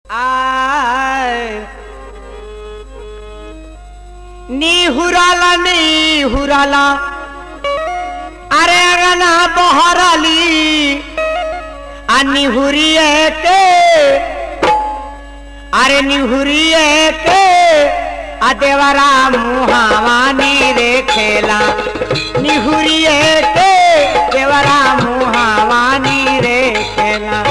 आय निहुराला निहुराला अरे अगना बहरली आ निहुरिए के अरे निहुरिए के आ देवरा मुहावानी रे खेला निहुरिए के देवरा मुहावानी रे खेला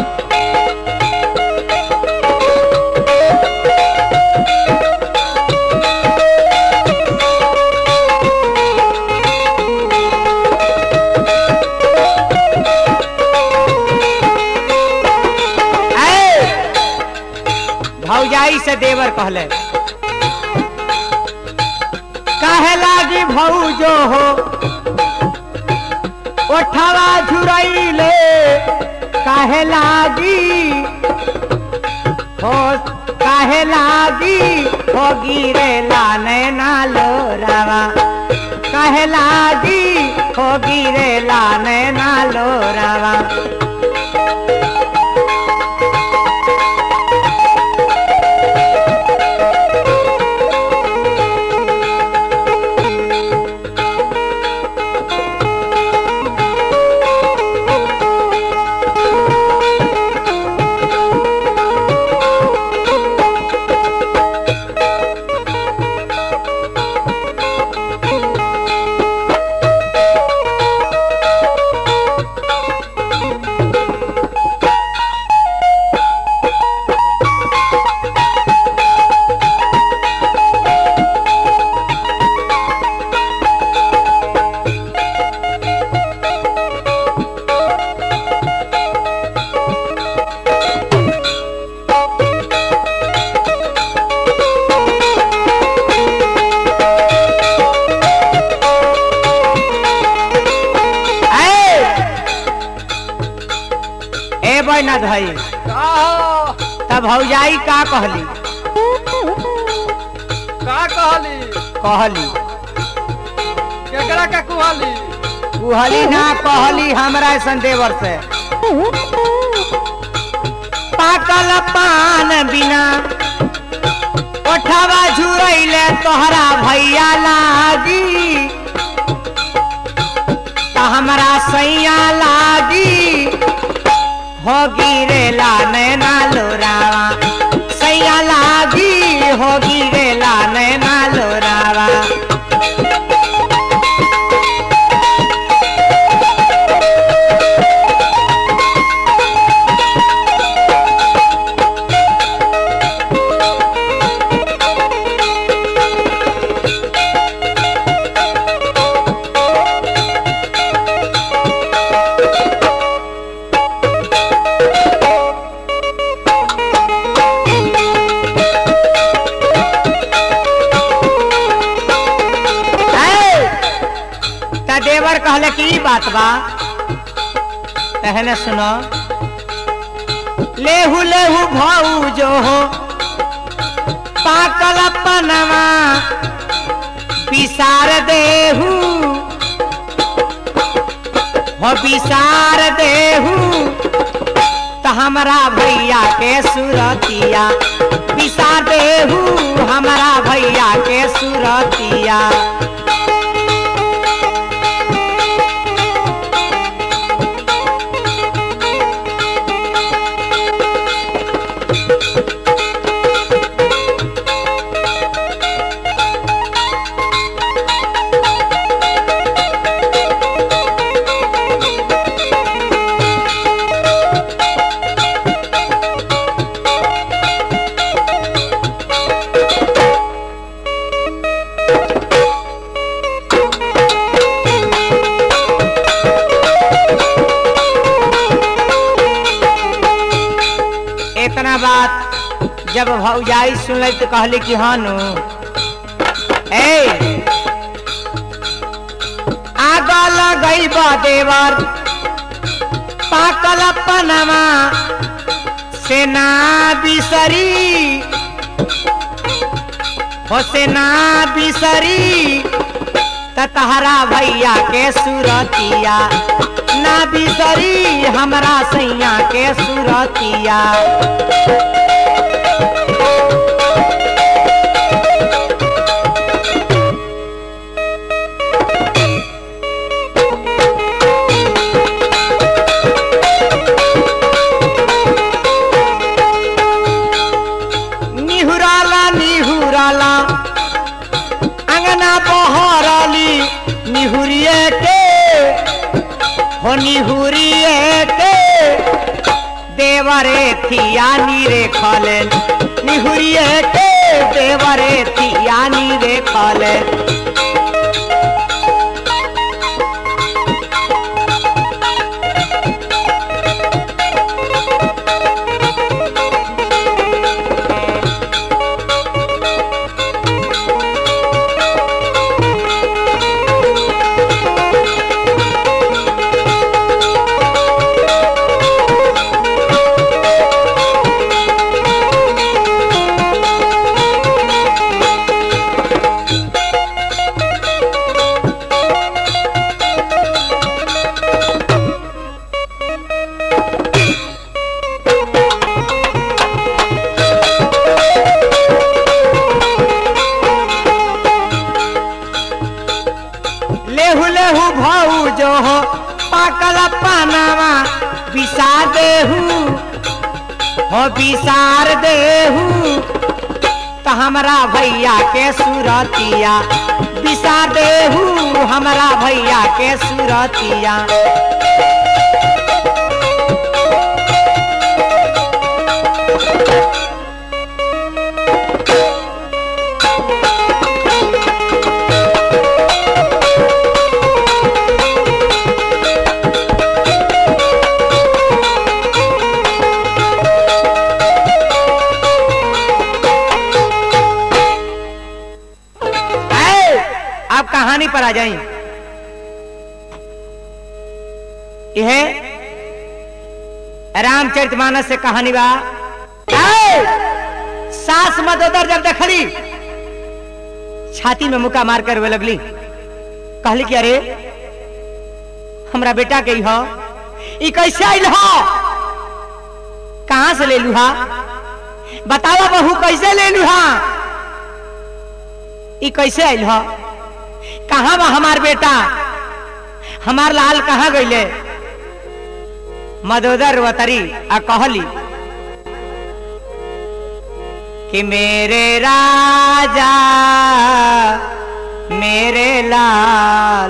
ऐ, भौजाई से देवर कहले काहे लागी भौजो हो ओठवा झुरैले काहे लागी हो काहे लागी हो गिरे लाने ना लोरावा काहे लागी हो गिरे लाने ना लोरावा ऐ ए बना धई का हो? तब भौजाई का कहली का कहली कहली केकरा का कुहली कहली ना कहली हमरा ऐसन देवर से पाकल पान बिना ओठवा झुरैले तोहरा भैया लागी त हमरा सैया लागी हो गिरेला नैना लोरावा सैया लागी हो गिरेला नैना लोरावा ऐ, त देवर कहले कि ई बात बा तहने सुनो लेहू लेहू भाऊ जो हो पाकल पनवा विसार देहू हो विसार देहू त हमरा भैया के सुरतिया विसार देहू हमरा भैया के सुरतिया इतना बात जब भौजाई सुनल तो कहली कि हाँ नु ए आगा लगई बा देवर पाकल पनमा सेना बिसरी हो सेना बिसरी त तहरा भैया के सुरतिया ना बिसरी हमरा सैया के सुरतिया निहुरिए के हो निहुरिए के देवरे थिया नीरे खले निहुरिए के देवरे थिया नीरे खले लेहू लेहू भाऊ जो हो पाकल पानावा बिसा देहू हो बिसार देहू तो हमरा भैया के सुरतिया बिसा देहू हमरा भैया के सुरतिया ऐ, आप कहानी पर आ जाए यह रामचरितमानस से कहानी बा ऐ, सास मदोदर जब देखली छाती में मुका मार कर वे लगली कहली कि अरे हमरा बेटा के हो ई कैसे आइल हो कहां से ले लूहा बतावा बहू कैसे ले लूहा ई कैसे आइल हो कहाँ बा हमार बेटा हमार लाल कहाँ गईले मदोदर वतरी आ कहली कि मेरे राजा मेरे लाल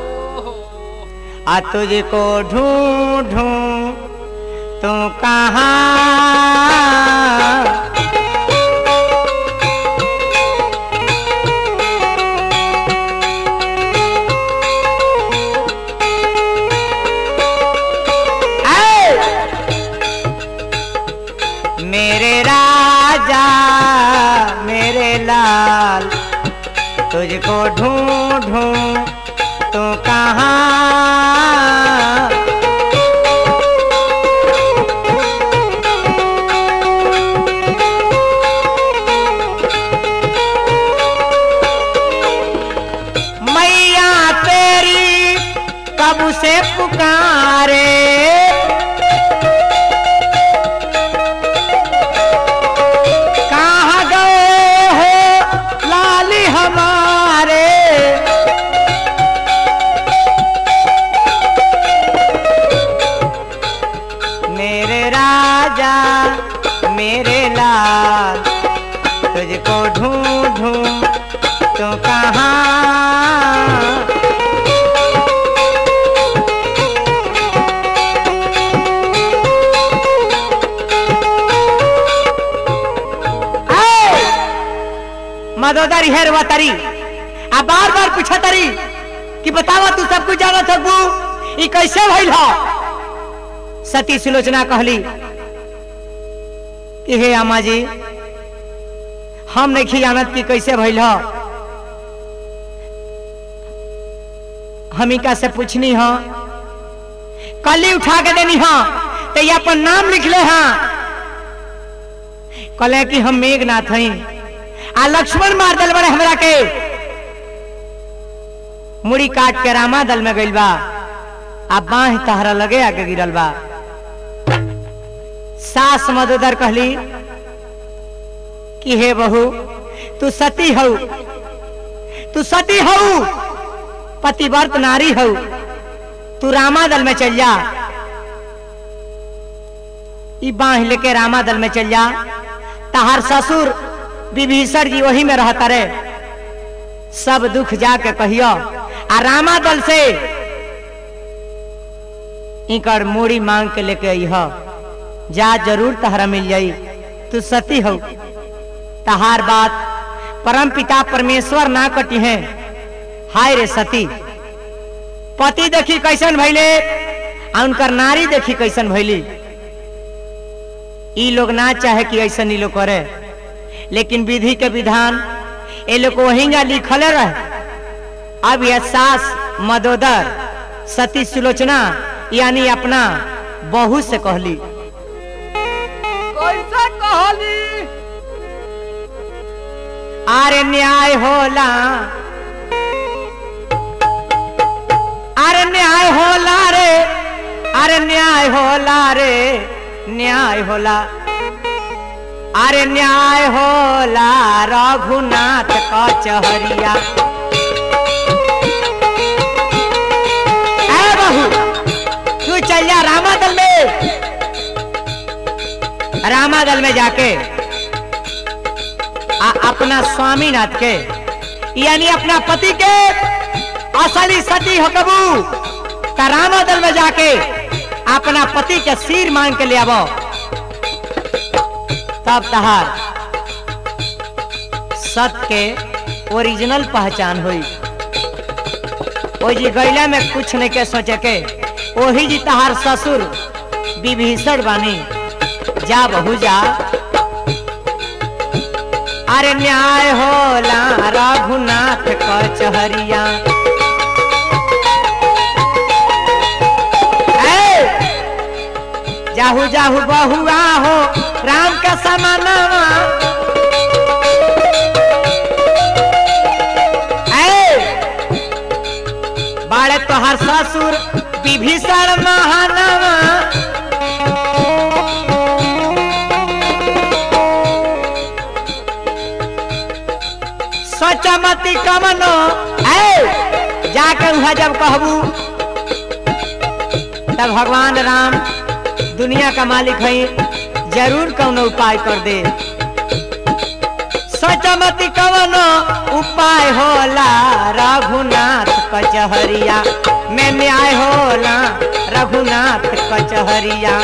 आ तुझको ढूंढूं तू कहाँ ऐ! मेरे राजा मेरे लाल तुझको ढूंढूं तू कहाँ मैया तेरी कब से पुकारे कहाँ गए हो लाली हमारे मेरे राजा मेरे लाल तुझको ढूंढूं तो कहाँ मदोदर हेर वतरी आ बार बार पूछा तरी कि बतावा तू सब कुछ जाना सकबू ई कैसे भइल हो सती सुलोचना कहली कि हे अम्मा जी हम नहीं जानत कि कैसे भइल हो हमिका से पूछनी हो कली उठा के देनी हो तो ये अपन नाम लिख ले हाँ कहले कि हम मेघनाथ हई आ लक्ष्मण मार दल बड़े हमरा के मुड़ी काट के रामा दल में गइल बा आ बाह तहरा लगे आके गिरल बा सास मदोदर कहली कि हे बहू तू सती हऊ तू सती हऊ पतिव्रत नारी हऊ तू रामा दल में चल जा ई बाह लेके रामा दल में चल जा तहार ससुर विभीषण जी वही में रहता रे सब दुख जाके कहियो आ रामा दल से इकर मूड़ी मांग के लेके आई ह जा जरूर तहरा मिल जाई तू सती हो तहार बात परम पिता परमेश्वर ना कटी है हाय रे सती पति देखी कैसन भैले आ उनकर नारी देखी कैसन भैली ई लोग ना चाहे कि ऐसन ई लोग करे लेकिन विधि के विधान ये लोग वहींगा लिखले रहे अब यह सास मदोदर सती सुलोचना यानी अपना बहू से कहली कैसे कहली अरे न्याय होला अरे न्याय होला रे अरे न्याय होला रे न्याय होला अरे न्याय होला रघुनाथ कचहरिया ए बहू तू चल जा रामादल में रामादल में जाके आ, अपना स्वामीनाथ के यानी अपना पति के असली सती हो कबू त रामादल में जाके अपना पति के सिर मांग के ले आवो तब तहार सत के ओरिजिनल पहचान हुई ओ जी गैला में कुछ नहीं के सोचे के ओही जी तहार ससुर विभीषण बानी जा बहू जा अरे न्याय होला रघुनाथ कचहरिया ए, जाहू जाहू बहुआ हो राम का समानवा ए, बाड़े तोहर ससुर विभीषण महानवा सचमती कमनो ऐ जाके वहां जब कहबू तब भगवान राम दुनिया का मालिक है जरूर कौनो उपाय कर दे सचमती कवनो उपाय होला रघुनाथ कचहरिया में न्याय होला रघुनाथ कचहरिया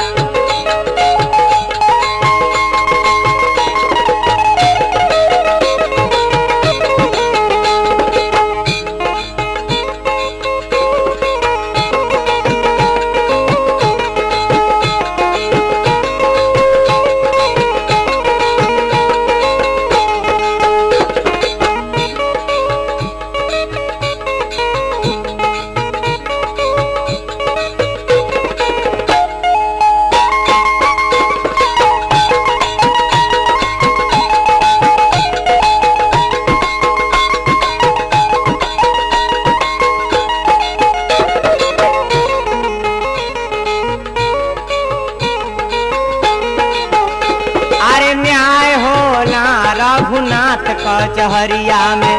अरे न्याय होला रघुनाथ कचहरिया में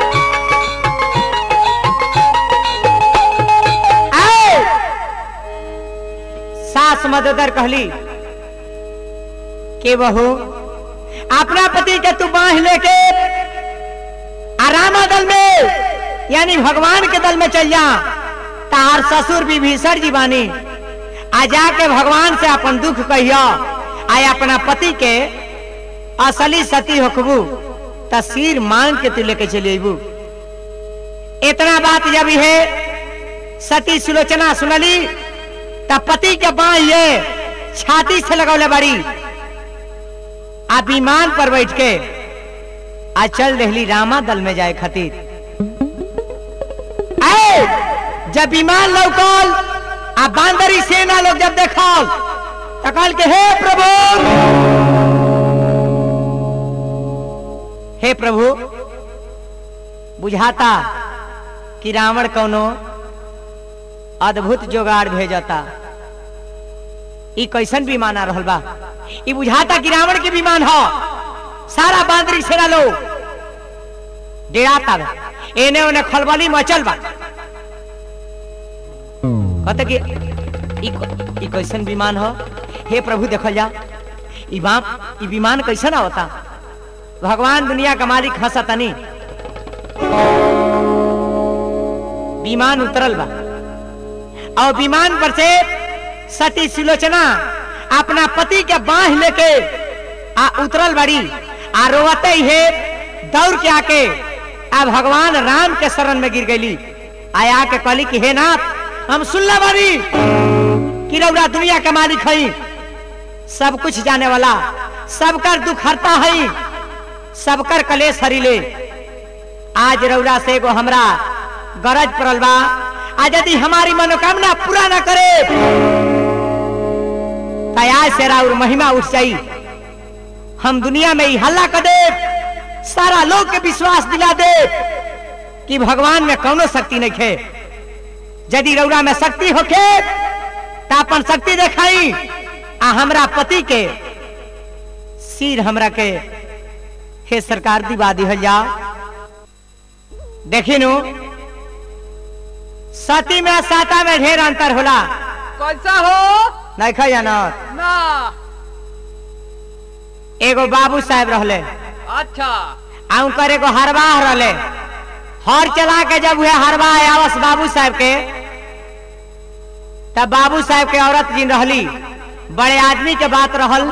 ऐ! सास मददर कहली के बहू अपना पति के तू बांध लेके आरामा दल में यानी भगवान के दल में चल जा तार ससुर विभीषण जी बानी आ जाके भगवान से अपन दुख कहिया आय अपना पति के असली सती होखबू त सिर मांग के तू लेके चली अबू इतना बात जब है सती सुलोचना सुनली त पति के बाह ये छाती से लगौले बड़ी आ विमान पर बैठ के आ चल रही रामा दल में जाए खातिर ऐ, जब विमान लौकल आ बांदरी सेना लोग जब देखल त कहल के हे प्रभु हे प्रभु बुझाता कि रावण कौनो अद्भुत जोगाड़ भेजता ई कैसन विमान आ रहल बा ई बुझाता कि रावण के विमान ह सारा बांदरी सेना लोग डेराता बा एने ओने खलबली मचल बा कहते कि ई क- ई कैसन विमान ह हे प्रभु देखल जा ई बाप ई विमान कैसन आवता भगवान दुनिया का मालिक हंसतनी विमान उतरल बा और विमान पर से सती सुलोचना अपना पति के बांह लेके आ उतरल बड़ी आ रोवते ही है दौड़ के आके आ भगवान राम के शरण में गिर गई आया के कहली कि हे नाथ हम सुनला बारी कि रौरा दुनिया के मालिक हई सब कुछ जाने वाला सबकर दुख हरता हई सबकर कलेश हरिले आज रौरा से एगो हमरा गरज पड़ल बा आ यदि हमारी मनोकामना पूरा न करे तया से राउर महिमा उठ जाई हम दुनिया में ही हल्ला कर दे सारा लोग के विश्वास दिला दे कि भगवान में कौनो शक्ति नहीं खे यदि रौरा में शक्ति होखे तो अपन शक्ति देखाई आ हमरा पति के सिर हमरा के हे सरकार दिवा दिहल जा देखी नु सती में साता में ढेर अंतर होला कैसा हो नहीं खा जाना ना एगो बाबू साहब रहले अच्छा आ उनकर एगो हरवाह रहले हर चला के जब हुए हरवाह आवस बाबू साहब के तब बाबू साहब के औरत जिन रहली बड़े आदमी के बात रहल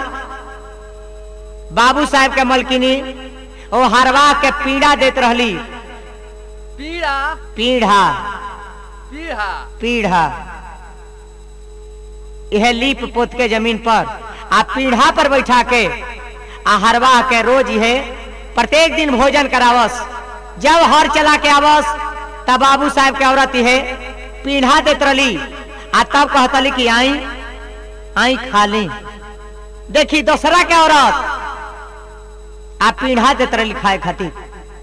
बाबू साहब के मलकिनी ओ हरवाह के पीड़ा देत रहली पीड़ा पीढ़ा पीड़ा पीढ़ा यह लीप पोत के जमीन पर आ पीढ़ा पर बैठा के आ हरवाह के रोज यह प्रत्येक दिन भोजन करावस जब हर चला के आवस तब बाबू साहब के औरत यह पीढ़ा देत रही आ तब कहतली कि आई आई खा ली देखी दूसरा के औरत आ पीढ़ा देत रही खाए खातिर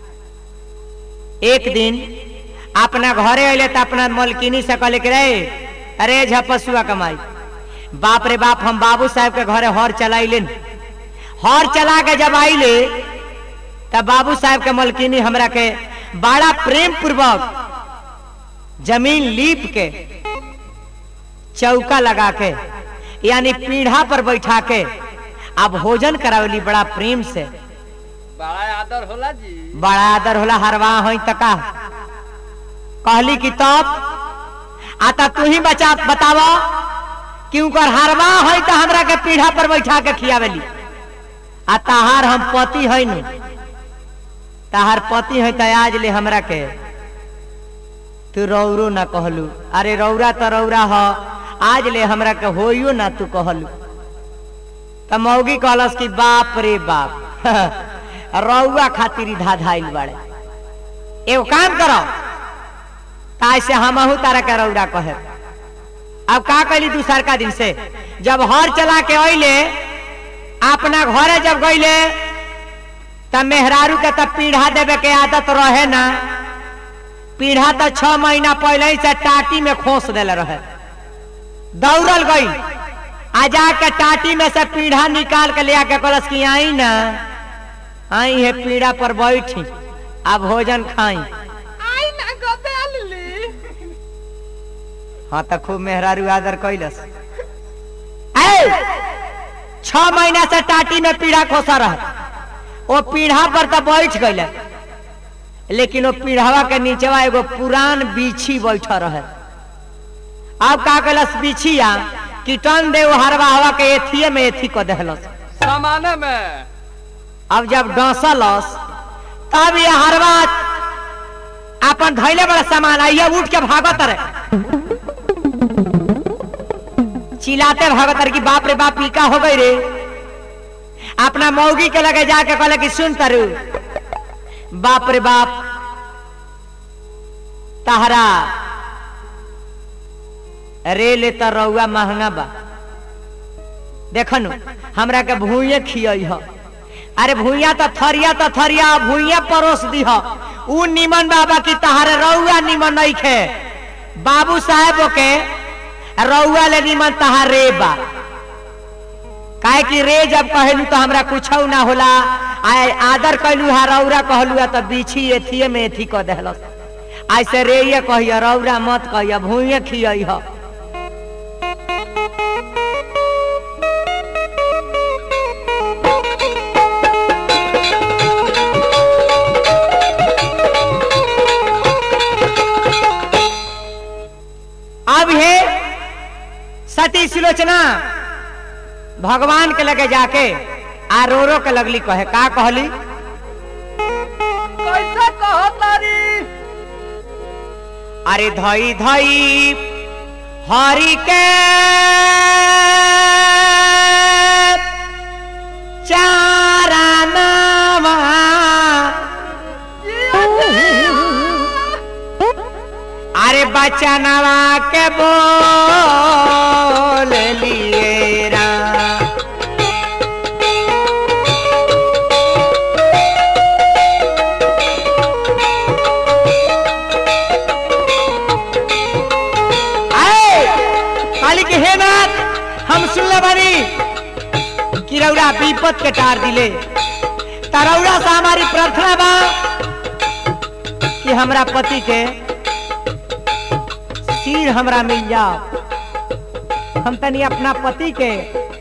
एक दिन अपना घरे अले तो अपना मलकिनी से कहले कि रे अरे झपसुआ कमाई बाप रे बाप हम बाबू साहब के घरे हर चलाइले हर चला के जब आइले तब बाबू साहब के मलकिनी हमरा के बड़ा प्रेम पूर्वक जमीन लीप के चौका लगा के यानी पीढ़ा पर बैठा के अब भोजन करावली बड़ा प्रेम से बड़ा आदर होला जी बड़ा आदर होला हरवा हो तका कहली कि तब आता तू ही बचा बताव कि उनकर हरवा है तो हमरा के पीढ़ा पर बैठा के खियावेली आ तहार हम पति है नु तहार पति है तो आज ले हमरा के तू रौरो ना कहलू अरे रौरा तो रौरा ह आज ले हमरा के होइयो ना तू कहलू त मौगी कहलस कि बाप रे बाप रौआ खातिर धाधाइल बाड़े एगो काम करो ताइसे हमहू तारा के रौरा कहे अब का कैली दूसर का दिन से जब हर चला के अइले अपना घरे जब गइले तब मेहरारू के तब पीढ़ा देवे के आदत रहे ना पीढ़ा तो छह महीना पहले ही से टाटी में खोस देले रहे दौड़ल गई आ जाके टाटी में से पीढ़ा निकाल के ले आके कलस की आई ना आई है पीढ़ा पर बैठी आ भोजन खाई आई ना गदेली हाँ तो खूब मेहरारू आदर कैलस ऐ छह महीना से टाटी में पीढ़ा खोसा रहे वो पीढ़ा पर तो बैठ गए लेकिन वो पीढ़ावा के नीचवा एगो पुरान बीछी बैठा रहे अब का कैलस बिछिया कि टन दे वो हरवा हवा के एथिए में एथी को दहलस सामाने में अब जब डसलस तब ये हरवा अपन धैले बड़ा सामान आइए उठ के भागत रहे चिल्लाते भागत रहे कि बाप रे बाप ई का हो गई रे अपना मौगी के लगे जाके कहले कि सुन तरु बाप रे बाप तहरा रे ले त रउआ महंगा बा देखनु हमरा के भूये खियई ह अरे भूया तो थरिया तो थरिया भूया परोस दी ह उ निमन बाबा की तहारे रउआ निमन नहीं खे बाबू साहेब के रउआ ले निमन तहार रे बा काहे कि रे जब कहलू तो हमरा कुछ ना होला आय आदर कैलू हा रौरा कहलू तो बीछी एथिए में एथी कह देहलस ऐसे रे ये कहिया रौरा मत कहिया भूये खियई ह सुलोचना भगवान के लगे जाके आ रो रो के लगली कहे का कहली कैसे कहो तारी अरे धई धई हरि के चारा नामा अरे बचनवा के बोल लिए रा आए काली के हे नाथ हम सुनले बानी कि रौरा विपत के टार दिले तरौरा से हमारी प्रार्थना बा कि हमरा पति के सिर हमरा मिल जाओ हम तनी अपना पति के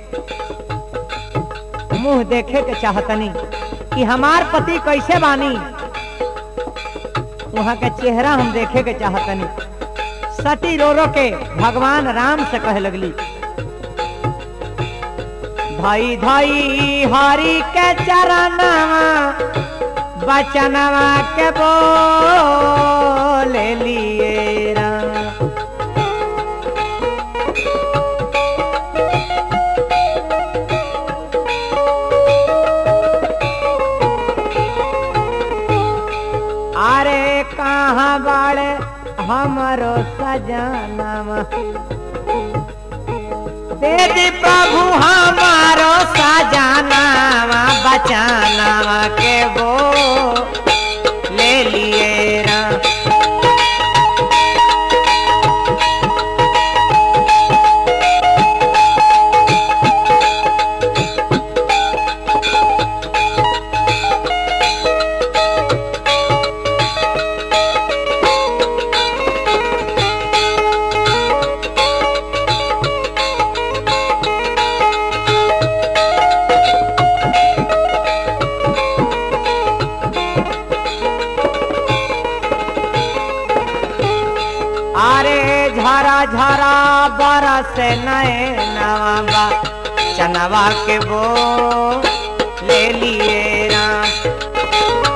मुंह देखे के चाहतनी कि हमार पति कैसे बानी वहां के चेहरा हम देखे के चाहतनी सती रो रो के भगवान राम से कहे लगली भाई धाई हरि के चरणवा बचनवा के बोल लिए राम अरे कहाँ बाड़े हमारो सजनवा दे दी प्रभु हमारो सजनवा बचनवा के वो ले लिए राम अरे झरा झरा बरस नए नवा चनवा के वो ले लिए राम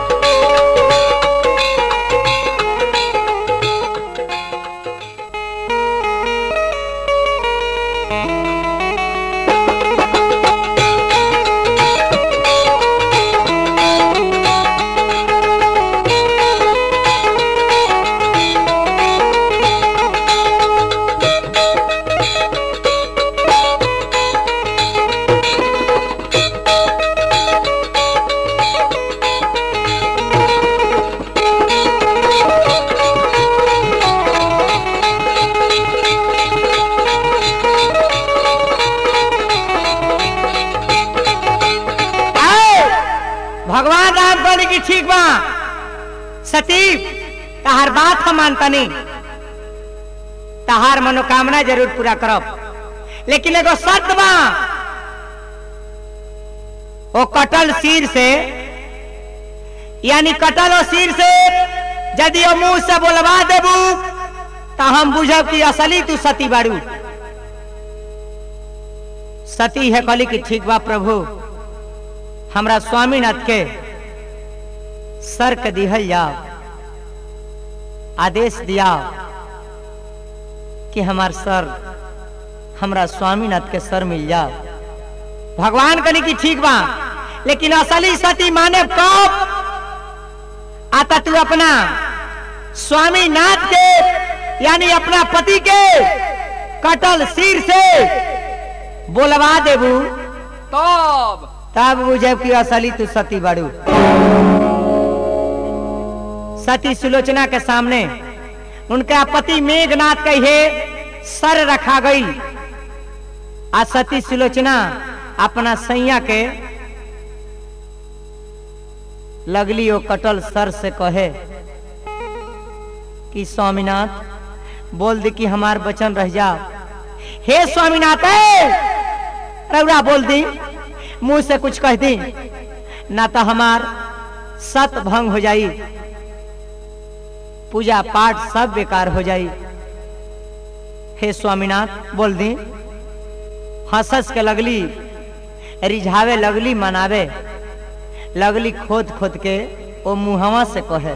आओ, भगवान राम कहने की ठीक बा सती तहार बात हम मानतनी तहार मनोकामना जरूर पूरा करब लेकिन एगो शर्त बा ओ कटल सिर से यानी कटल ओ सिर से यदि ओ मुंह से बोलवा देबू तो हम बुझब कि असली तू सती बारू सती है कहली कि ठीक बा प्रभु हमरा स्वामीनाथ के सर के दिहल जाओ आदेश दिया कि हमार सर हमरा स्वामीनाथ के सर मिल जाओ भगवान कनी की ठीक बा लेकिन असली सती माने कब आता तू अपना स्वामीनाथ के यानी अपना पति के कटल सिर से बोलवा देबू तब तब बुझब कि असली तू सती बाड़ू सती सुलोचना के सामने उनका पति मेघनाथ कहे सर रखा गई आ सती सुलोचना अपना सैया के लगली ओ कटल सर से कहे कि स्वामीनाथ बोल दी कि हमार बचन रह जाओ हे स्वामीनाथ ए! रउरा बोल दी मुंह से कुछ कह दी ना तो हमार सत भंग हो जाई पूजा पाठ सब बेकार हो जाई हे स्वामीनाथ बोल दी हंसस के लगली रिझावे लगली मनावे लगली खोद खोद के ओ मुहवा से कहे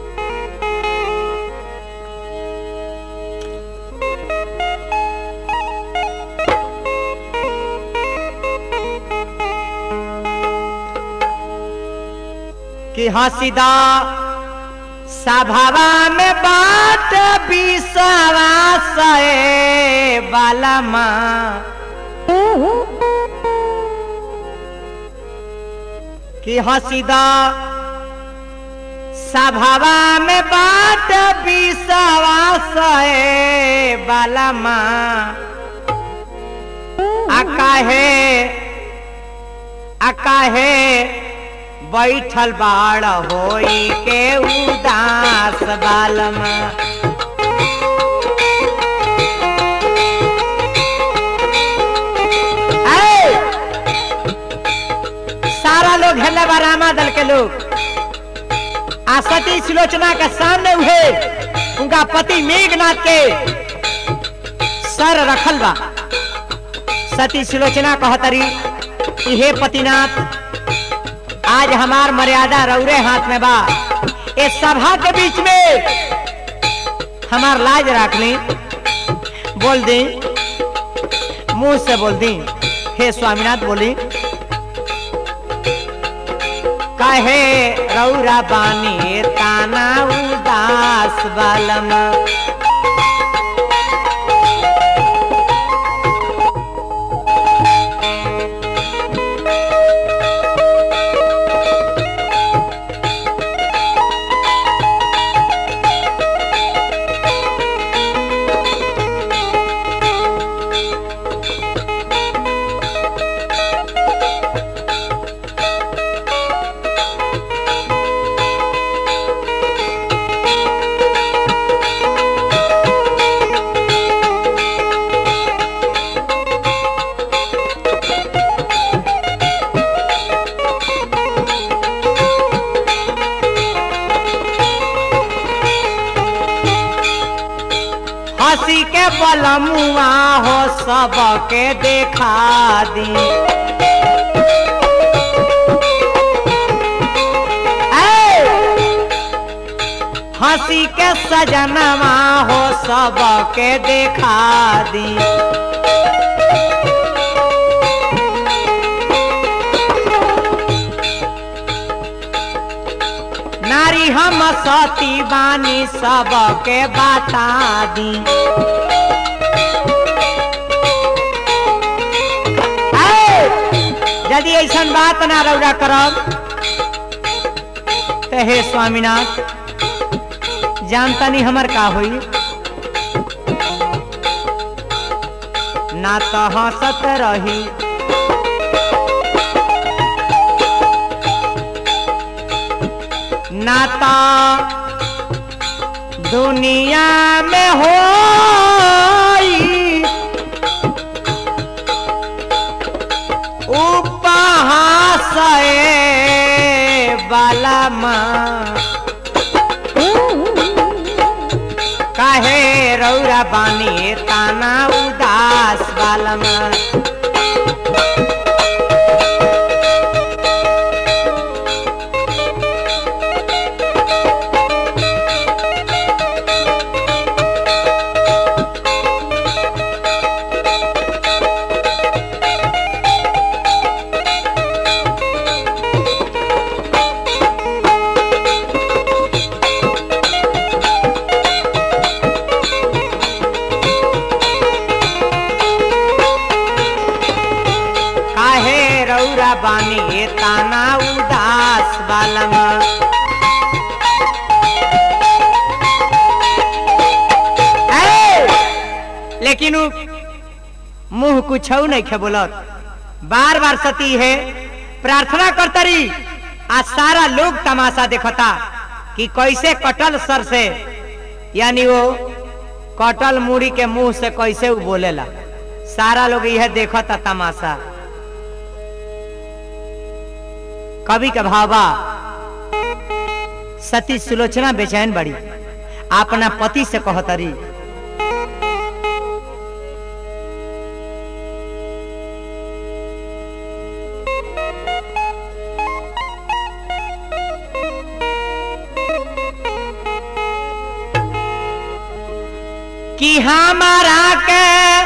कि हसीदा सभावा में बात बिसवा से वाला माँ कि हसीदा सभावा में बात बिसवा से वाला माँ अकाहे अकाहे बैठल बाड़ होई के उदास बालम ऐ! सारा लोग हेले बा रामा दल के लोग आ सती सुलोचना के सामने हुए उनका पति मेघनाथ के सर रखल बा सती सुलोचना कहतरी कि हे पतिनाथ आज हमार मर्यादा रौरे हाथ में बा इस सभा के बीच में हमार लाज रख ली बोल दी मुंह से बोल दी हे स्वामीनाथ बोली कहे रौरा बानी ताना उदास बालम हंसी के बलमुआ हो सबके देखा दी ऐ! हंसी के सजनवा हो सबके देखा दी नारी हम सती बानी सबके बता दी ऐ! यदि ऐसा बात ना रौरा करब तो हे स्वामीनाथ जानता नहीं हमर का होई ना तो हंसत रही ना तो दुनिया में हो उपहास वाला माँ काहे रौरा बानी ताना उदास वाला माँ काहे रौरा बानी ताना उदास बालम ऐ! लेकिन उ मुंह कुछ नहीं खे बोलत बार बार सती है प्रार्थना करतरी आ सारा लोग तमाशा देखता कि कैसे कटल सर से यानी वो कटल मुड़ी के मुंह से कैसे वो बोलेला सारा लोग यह देखता तमाशा कवि का भावा सती सुलोचना बेचैन बड़ी अपना पति से कहतरी कि हमारा के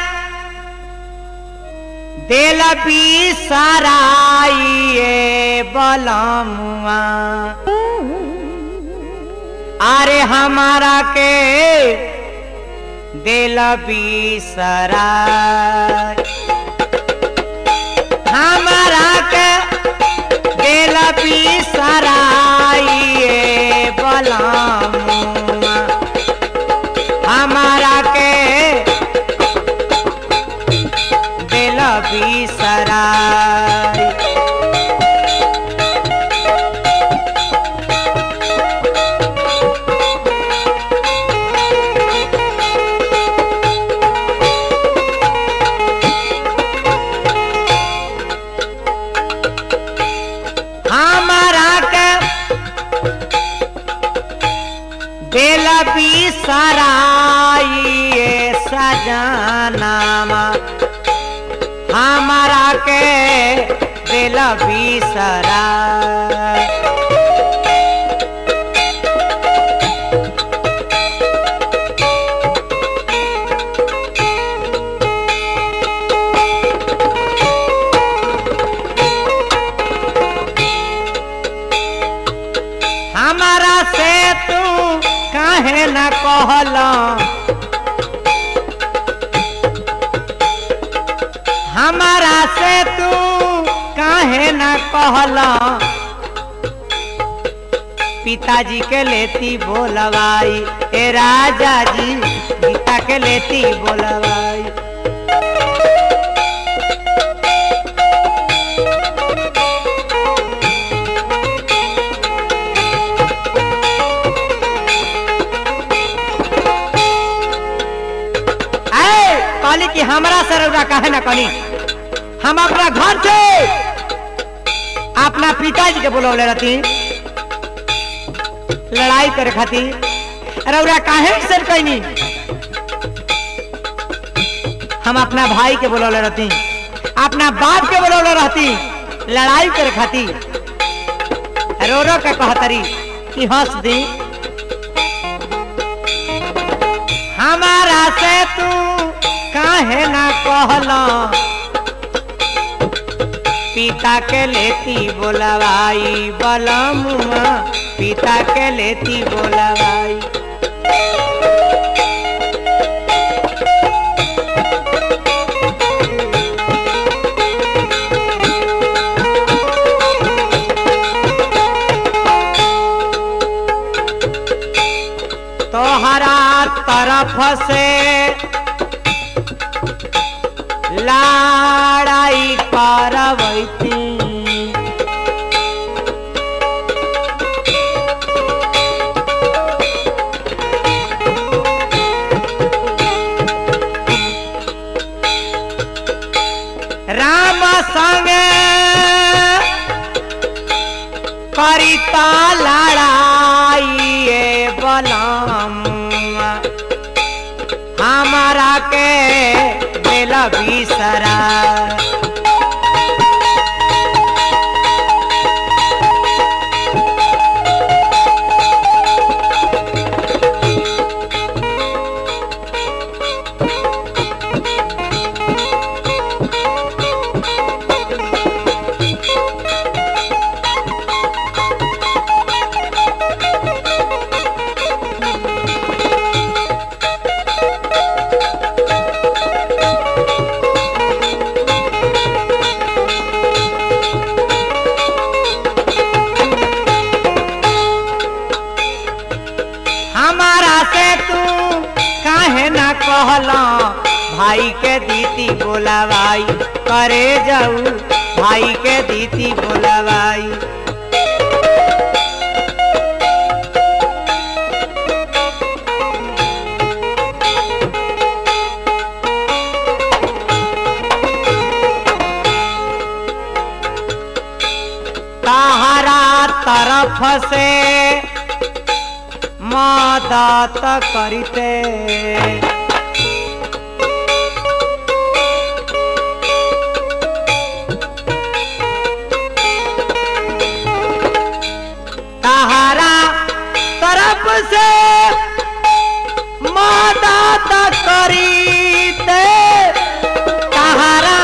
दिल भी सराइए बलमुआ अरे हमारा के दिल भी सराय हमारा के दिल भी सराइए बलमुआ हमारा के दिल भी सराय हमारा के दिल भी सराइए सजनामा हमारा के दिल भी सराय हमारा से तू काहे न कहला हमारा से तू काहे न कहला पिताजी के लेती बोलवाई ए राजा जी पिता के लेती बोलवाई ऐ कहली कि हमरा से रौरा काहे ना कहनी हम अपना घर से अपना पिताजी के बुलौले रहती लड़ाई करे खातिर रौरा काहे से कहनी हम अपना भाई के बुलौले रहती अपना बाप के बुलौले रहती लड़ाई करे खातिर रो रो के कहतरी कि हंस दी हमारा से तू काहे ना कहला पिता के लेती बोलवाई बलमुआ पिता के लेती बोलवाई तोहरा तरफ से लड़ाई करवैती राम संगे करिता लड़ाई ए बलमुआ हमारा के दिल बिसरा हमारा से तू काहे ना कहला भाई के दीदी बोलावाई करे जाऊ भाई के दीदी बोलावाई ताहरा तरफ से मदत करते ताहरा तरफ से मदद करीते कहारा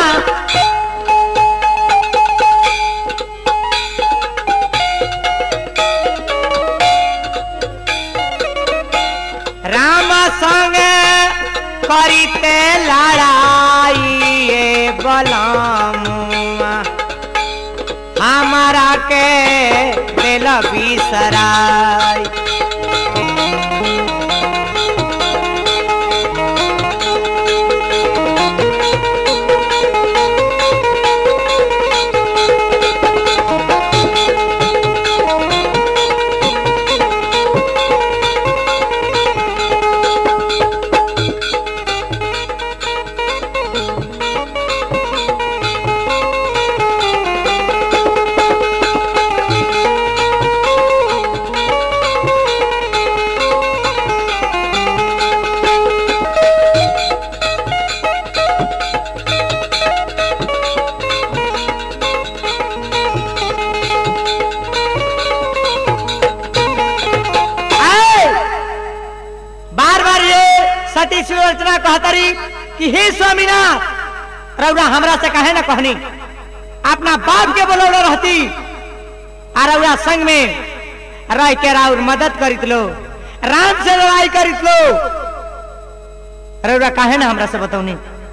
राम संगे करीते लड़ाई ये बलमुआ हमारा के दिल बिसराई बार बार ये सती सुलोचना कहतरी कि हे स्वामीनाथ रउरा हमरा से कहे ना कहनी अपना बाप के बोलौले रहती आ रउरा संग में रह के राउर मदद करित लो राम से लड़ाई करित लो रउरा कहे ना हमरा से बतौनी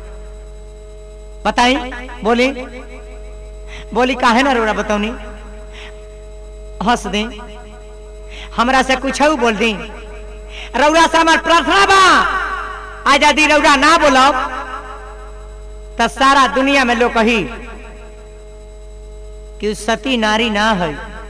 बताई बोली बोली काहे ना रउरा बतौनी हंस दे हमरा से कुछ बोल दी रउरा से हमार प्रार्थना बा आज यदि रउरा ना बोलब तो सारा दुनिया में लोग कही कि उ सती नारी ना है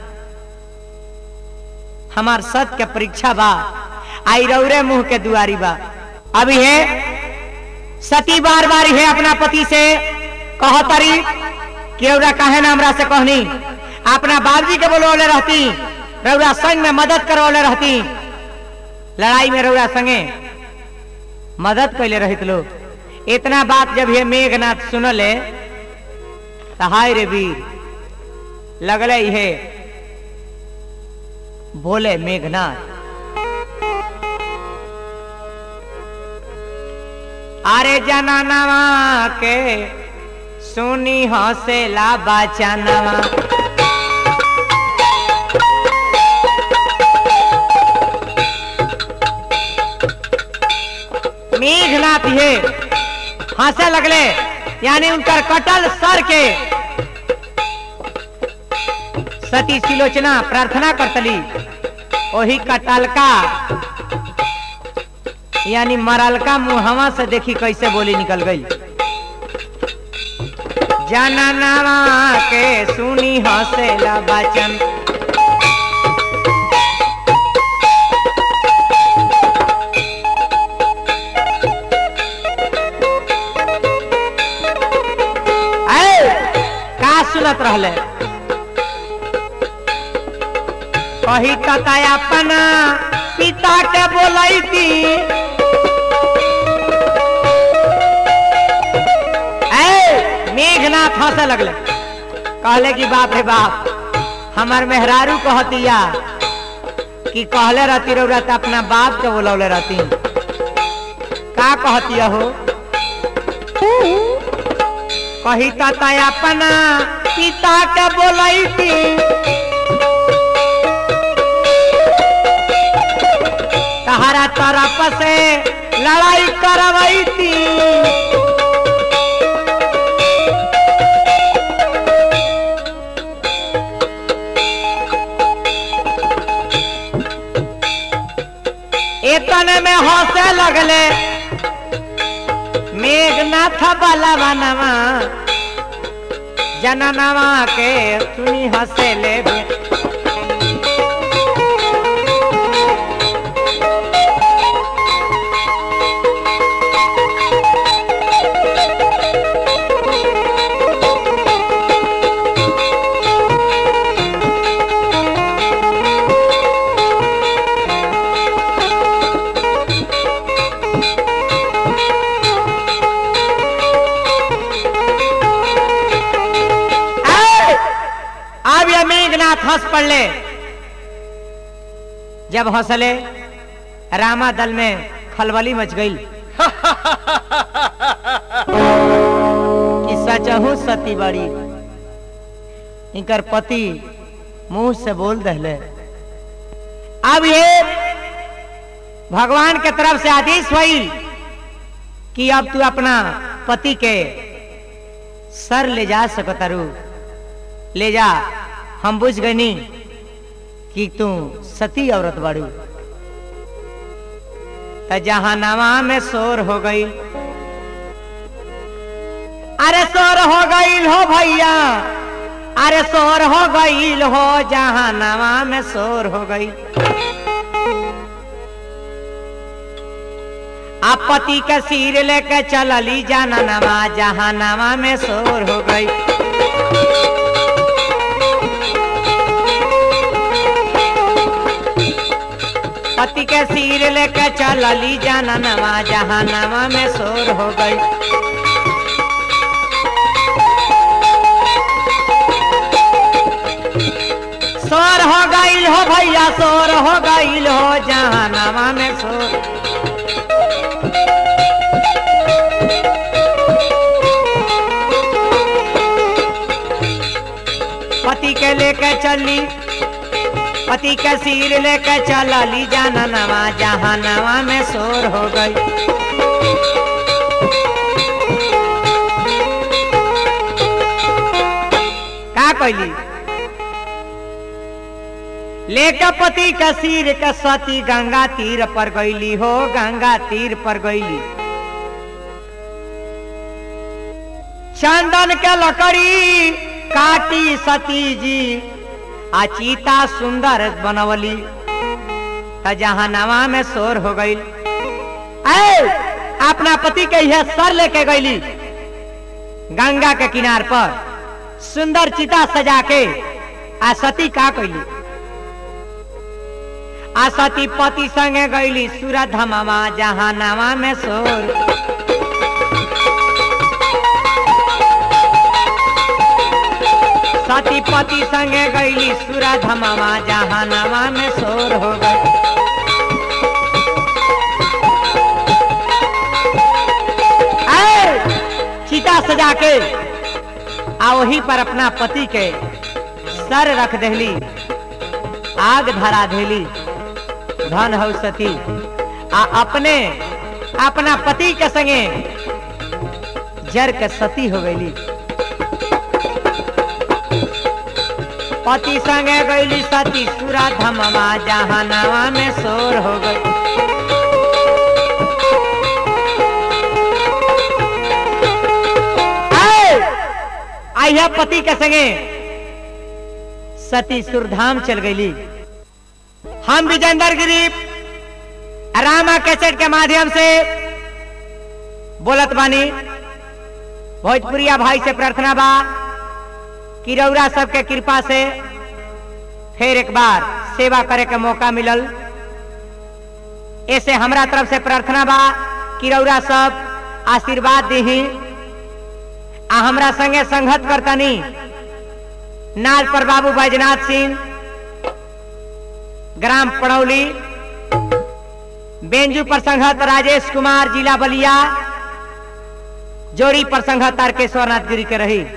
हमार सत के परीक्षा बा आई रौरे मुंह के दुआरी बा अभी है सती बार बार है अपना पति से कहतरी कि रउरा काहे ना हमरा से कहनी अपना बाबजी के बोलवले रहती रउरा संग में मदद करवले रहती लड़ाई में रउरा संगे मदद कैले रहित लोग इतना बात जब ये मेघनाथ सुनले तो हाय रे वीर लगले हे बोले मेघनाथ अरे जनानवा के सुनी हौसला बचानवा मेघनाथ ये हंसे लगले यानी उनकर कटल सर के सती सिलोचना प्रार्थना करतली वही कटलका यानी मरलका मुहवा से देखी कैसे बोली निकल गई जननवा के सुनी हंसेला बचन ऐ, का सुनत रहले कही कता अपना पिता के बोलाई थी ऐ, मेघनाथ हंसे लगले कहले कि बाप रे बाप हमार मेहरारू कहतिया कि कहले रहती रउरा त अपना बाप के बोलौले रहती का कहतिया हो कही तता अपना पिता के बोलाई थी तहरा तरफ से लड़ाई करवाई थी इतने में हंसे लगले मेघनाथ बाला बनवा जननवा के सुनी हंसे ले ऐ! अब ये मेघनाथ हंस पड़ले जब हंसले रामा दल में खलबली मच गई सती बड़ी इनकर पति मुंह से बोल दहले अब ये भगवान के तरफ से आदेश हुई कि अब तू अपना पति के सर ले जा सकतारू ले जा हम बुझ गनी कि तू सती औरत बाड़ू त जहानामा में शोर हो गई अरे शोर हो गई हो भैया अरे शोर हो गई हो जहानामा में शोर हो गई आप पति का सिर लेके चलली जाना नवा जहानामा में शोर हो गई पति के सिर लेके चलली जाना नवा जहानामा में शोर हो गई शोर हो गईल हो भैया शोर हो गईल हो जहानामा में शोर पति के लेके चली पति के सिर लेके चलली जाना नवा जहानामा में शोर हो गई का कैली लेके पति का सिर के सती गंगा तीर पर गईली हो गंगा तीर पर गईली चंदन के लकड़ी काटी सती जी आ चीता सुंदर बनवली त जहानामा में शोर हो गई अपना पति के यह सर लेके गईली गंगा के किनार पर सुंदर चिता सजा के आ सती का कैली आ सती पति संगे गईली सूरत धमामा जहानामा में शोर सती पति संगे गईली सूरत धमामा जहानामा में शोर हो गई चिता सजा के आ वही पर अपना पति के सर रख देली आग धरा देली धन हो सती आ अपने अपना पति के संगे जर के सती हो गईली पति संगे गईली सती सूरा धमवा जहानावा में शोर हो गई आइया पति के संगे सती सुरधाम चल गईली हम विजेंद्र गिरी रामा कैसेट के माध्यम से बोलत बानी भोजपुरिया भाई से प्रार्थना बा कि रौरा सबके कृपा से फिर एक बार सेवा करे के मौका मिलल ऐसे हमरा तरफ से प्रार्थना बा कि रौरा सब आशीर्वाद दही आ हमरा संगे संगत करतनी नाल पर बाबू बैजनाथ सिंह ग्राम पड़ौली बेंजू पर संघत राजेश कुमार जिला बलिया जोड़ी पर संघत तारकेश्वर नाथ गिरी के रही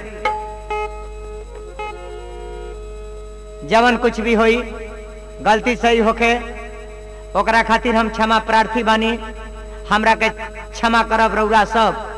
जवन कुछ भी होई गलती सही होके ओकरा खातिर हम क्षमा प्रार्थी बानी हमरा के क्षमा करब रौरा सब